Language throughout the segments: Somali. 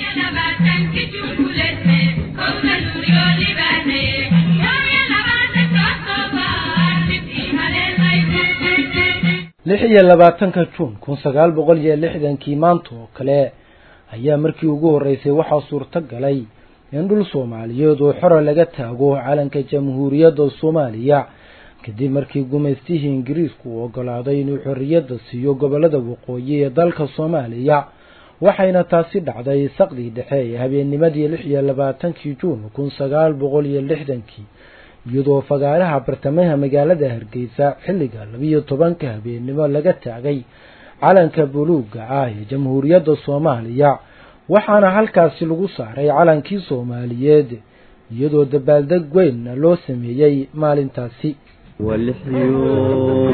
lix iyo labaatanka juun kun sagaal boqol iyo lixdankii maanta oo kale ayaa markii ugu horreysay waxaa suurto galay in dhul soomaaliyeed oo xora laga taago calanka jamhuuriyadda soomaaliya kadib markii gumaystihii ingiriisku uu ogolaaday inuu xorriyadda siiyo gobollada waqooyi ee dalka soomaaliya waxayna taasi dhacday saqdii dhexe ee habeennimadii lix iyo labaatankii juun kun sagaal boqol iyo lixdankii iyadoo fagaaraha bartamaha magaalada hargeysa xilliga labiyo tobanka habeennimo laga taagay calanka buluugga ah ee jamhuuriyadda soomaaliya waxaana halkaasi lagu saaray calankii soomaaliyeed iyadoo dabaaldeg weynna loo sameeyey maalintaasi waa lixiyo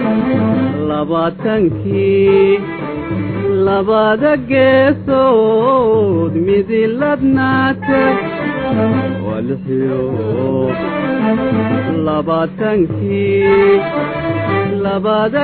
labaatankii labada geesood midiladnaate waa lixiyo labaatankii labada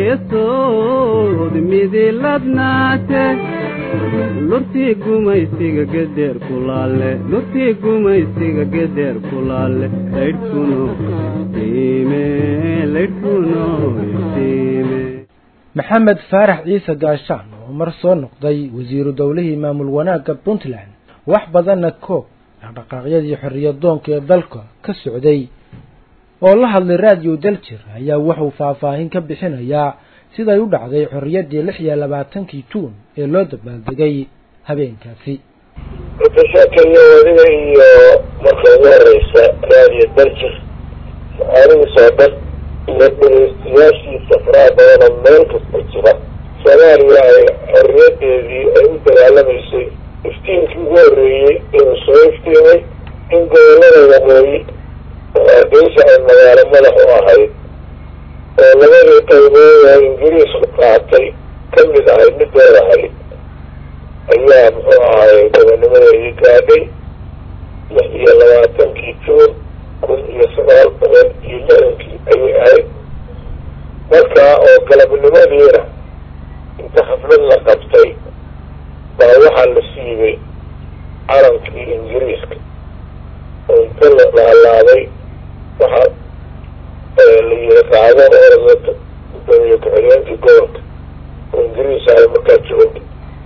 geesood midiladnaate lurtii gumaysiga gederr kulaale lurtii gumaysiga gederr kulaale laydhkuno iftiime laydhkuno iftiime maxamed faarax ciise gaashaan oo mar soo noqday wasiiru dowlihii maamul wanaagga puntland wax badanna koob dhaqdhaqaaqyadii xorriyadoonka ee dalka ka socday oo la hadlay raadiyo daljir ayaa wuxuu faahfaahin ka bixinayaa siday u dhacday xorriyaddii lix iyo labaatankii juun ee loo dabaaldegay habeenkaasi mutashakeyo wadiga iyo marka ugu horeysa raadiyo daljir macaalihiisoo dhan iyo dhegeystayaashiisa faraha badanoo meel kasta jira soomaaliya ay xorriyadeedii ay u dagaalamaysay iftiinkii ugu horreeyey inuu soo iftiimay in gobollada waqooyi oo hargeysa ay magaalo madax u ahayd oo labadii qaybood oo ingiriisku qaatay ka mid ahay midooda ahayd ayaa muxuu ahay gobonimadeedii gaadhay lix iyo labaatankii juun kun iyo sagaal boqol iyo lixdankii ayay ahayd markaa oo galabnimadiina inta xaflad la qabtay baa waxaa la siibay calankii ingiriiska oo inta la laalaaday waxaa la yiri qaado orada gudoomiye ku-xigeenkii gobolka oo ingiriis ahay markaa joogay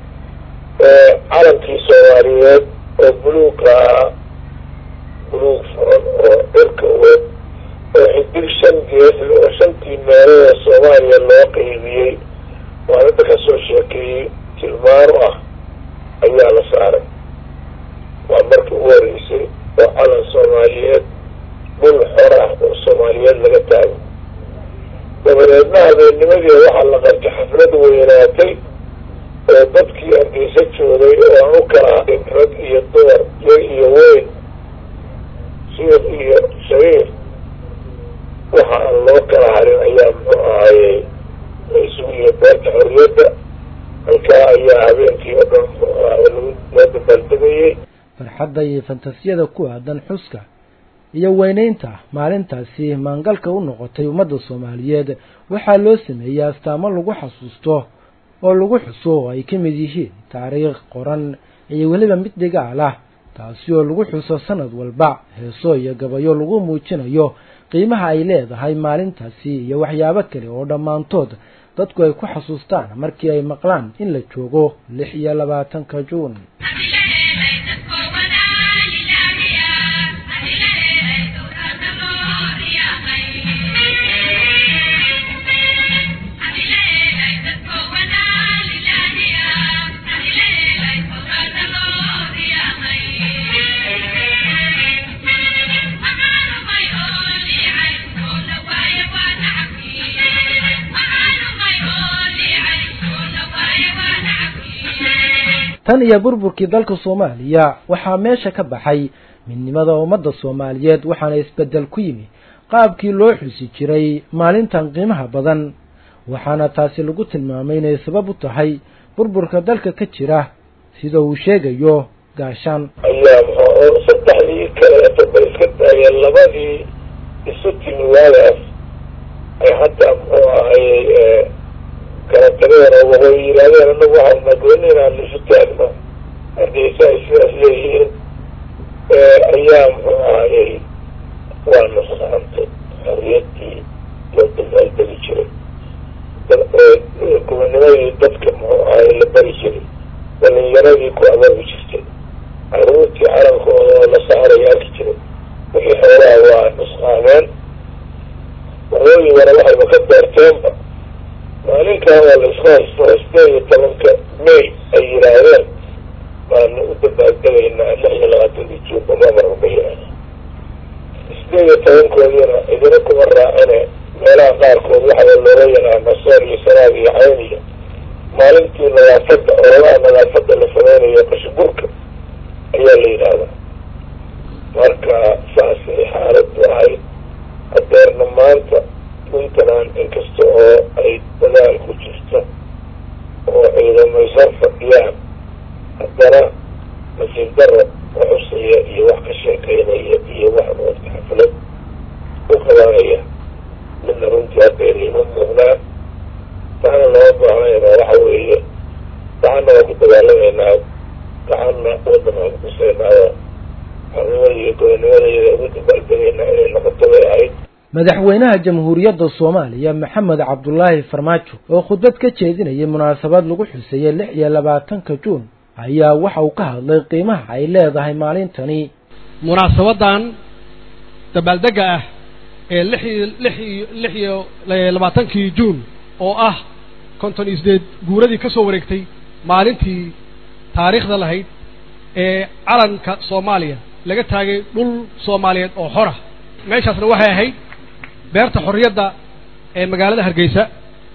calankii soomaaliyeed oo buluuga ah buluug furan oo cirka weyn oo xidig shan gees oo shantii meelada soomaaliya loo qeybiyey maalinta kasoo sheekeeyey tilmaano ah ayaa la saaray waa markii ugu horeysay oo calan soomaaliyeed dhul xor ah oo soomaaliyeed laga taago dabadeedna habeennimadii waxaa la qabtay xaflad weynaatay oo dadkii hargeysa joogay oo aan u kala ahayn rag iyo dumar yar iyo weyn shiir iyo shahiir waxa aan loo kala harin ayaa muxuu ahayey la isugu yihi beerta xorriyadda halkaa ayaa habeenkii oo dhan muxuu ahay loo dabaaldegayey farxadda iyo fantasiyada ku aadan xuska iyo weynaynta maalintaasi maangalka u noqotay ummadda soomaaliyeed waxaa loo sameeyey astaamo lagu xasuusto oo lagu xuso oo ay ka mid yihiin taariikh qoran iyo weliba mid dhigaal ah taasi oo lagu xuso sanad walba heeso iyo gabayo lagu muujinayo qiimaha ay leedahay maalintaasi iyo waxyaabo kale oo dhammaantood dadku ay ku xasuustaan markii ay maqlaan in la joogo lix iyo labaatanka juun tan iyo burburkii dalka soomaaliya waxaa meesha ka baxay midnimada ummadda soomaaliyeed waxaana isbeddel ku yimi qaabkii loo xusi jiray maalintan qiimaha badan waxaana taasi lagu tilmaamay inay sabab u tahay burburka dalka ka jira sida uu sheegayo gaashaan ayaa muxuu saddexdii kaleeto ba iska taageen labadii isu timi waagaas ay hadda muxuu ahayey kala tageen oo waqooyi yidhahdeen anagu waxaana gooni inaan isu taagno haddii magaaladii ku abaabi jirtay caruurtii calankooda oo la saaraya arki jiray wixii xoolaha waa nusqaameen waqooyigana waxayba ka beerteenba maalinkan waa la isku haysto sideed iyo tobanka may ay yidhaahdeen baanu u dabaaldegaynaa lix iyo labaatankii juunba mamarba yidhaahda sideed iyo tobankoodina idina kuma raacine meelaha qaarkood waxaa looga yaqaana sool iyo sanaag iyo cayn iyo maalintii nadaafadda ololaha nadaafadda la sameynayo qashiburka ayaa la yidhaahdaa marka saasay xaaladdu ahayd hadeerna maanta puntland inkasta oo ay dadaal ku jirto oo ciidamaysan fadhiyaan haddana nasiib daro waxusaya iyo wax ka sheekeynaya iyo wax moodka xaflad u qabanaya midna runtii haddaynayma muuqnaan taana lama baahnayna waxa weeye gacanna waa ku dagaalamaynaa gacanna waddan waan kukusaynaayo xornimada iyo gobonnimada iyada ugu dabaaldegaynaa inay noqoto bay ahayd madaxweynaha jamhuuriyadda soomaaliya maxamed cabdulaahi farmaajo oo khudbad ka jeedinayay munaasabad lagu xuseeyey lix iyo labaatanka juun ayaa waxa uu ka hadlay qiimaha ay leedahay maalintani munaasabadan dabaaldega ah ee lix iyo lix iyo lix iyo labaatankii juun oo ah konton iyo sideed guuradii ka soo wareegtay maalintii taariikhda lahayd ee calanka soomaaliya laga taagay dhul soomaaliyeed oo xora meeshaasna waxay ahayd beerta xorriyadda ee magaalada hargeysa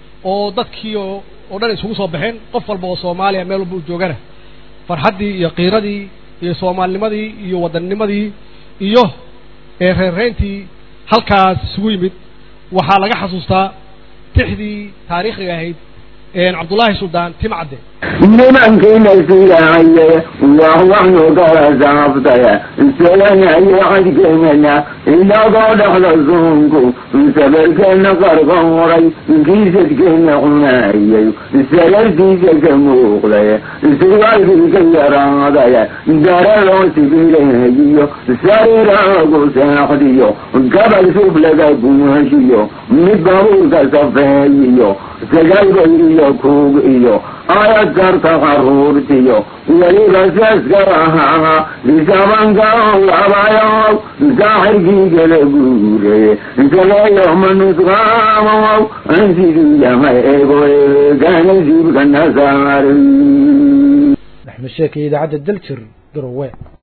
oo dadkii oo oo dhan isugu soo baxeen qof walba oo soomaaliya meel walba u joogana farxaddii iyo qiiradii iyo soomaalinimadii iyo waddannimadii iyo reerreyntii halkaas isugu yimid waxaa laga xasuustaa tixdii taariikhiga ahayd cabdullaahi suldaan timcadde nimankiina siyahaye wahwanu kala saabtaya isaganayo cadkeenana inagoo dhexda suunku sabarkeena qarqoray kiisadkeena cunayay salarkiisa ka muuqday surwaalkiisa yaraadaya daraloo sibileeyiyo sariiraagu seexdiyo gabal sublaga gumashiyo mid babuurka safeeyiyo sagaalbayriyo kuug iyo ayadkarta qaruurtiyo weliba seeska ahaa isabanka labayow saaxirkii kala guureye saleeyoma nusqaamow ansiduu yahay ego eegana siibka nasaari axmed sheekay idaacadda daljir garowe